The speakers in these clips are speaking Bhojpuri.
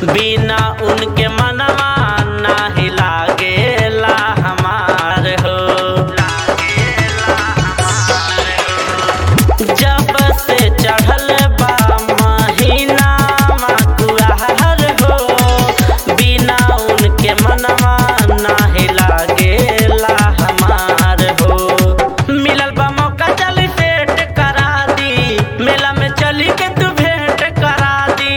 बिना उनके मनवा नाही लागेला हमार हो जब से चढ़ल बा महीना मकुआर हो बिना उनके मनवा नाही लागेला हमार हो मिलल बा मौका चल सेट करा दी मेला में चली के तू भेंट करा दी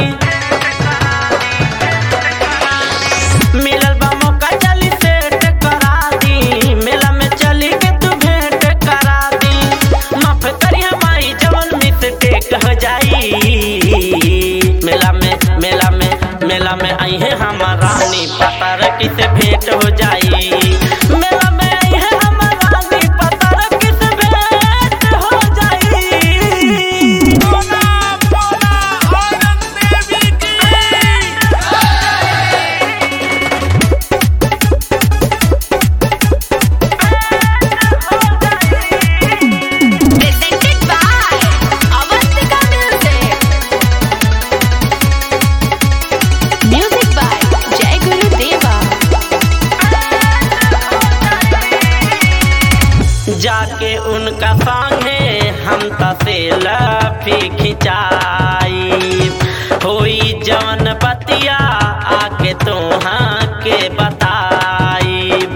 मिलल बा मौका चली सेट करा दी मेला में चली के तू भेंट करा दी माफ करिया माई जवन मिस्टेक हो जाई मेला में मेला में मेला में आई है हमार रानी पता रखी से भेंट हो जाई मेला में आई है हमार रानी पता रखी से भेंट हो जाई बोला बोला औरंग देवी की Presented by Avantika Music. Music by Jai Guru Deva. जाके उनका संगे हम तसे लफी खिंचाई होई जवन बतिया आके तोहाँ के बताईब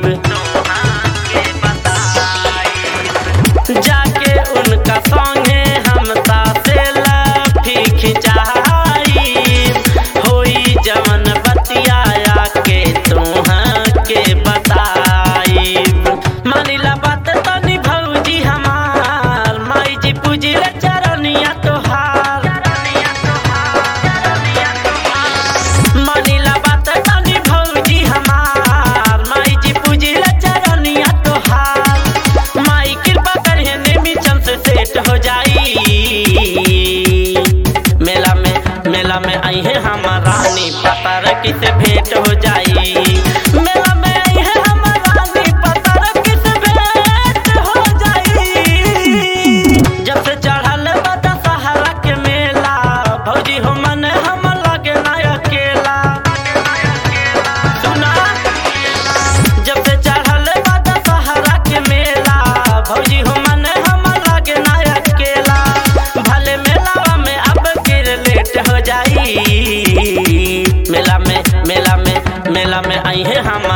जाके उनका संगे हम तसे लफी खिंचाई होई जवन बतिया आके तोहाँ के बताईब मानिला बात तनी भौजी हमार माई जी पूजिल चरनिया तोहार मानिला बात तनी भौजी हमार माई जी पूजिल चरनिया तोहार माई कृपा करिए नेमी चंद से सेट हो जाई मेला में मेला में आई है हमार रानी पता रखी से भेंट हो जाई मेला में आई है हमार रानी पता रखी से भेंट हो जाई जब से चढ़ल बता सहारा के मेला भौजी हो मन हम लगे ना अकेला सुना जब से चढ़ल बता सहारा के मेला भौजी हो मन हम लगे ना अकेला भले मेला में अब फिर लेट हो जाई मेला में मेला में मेला में आई है हम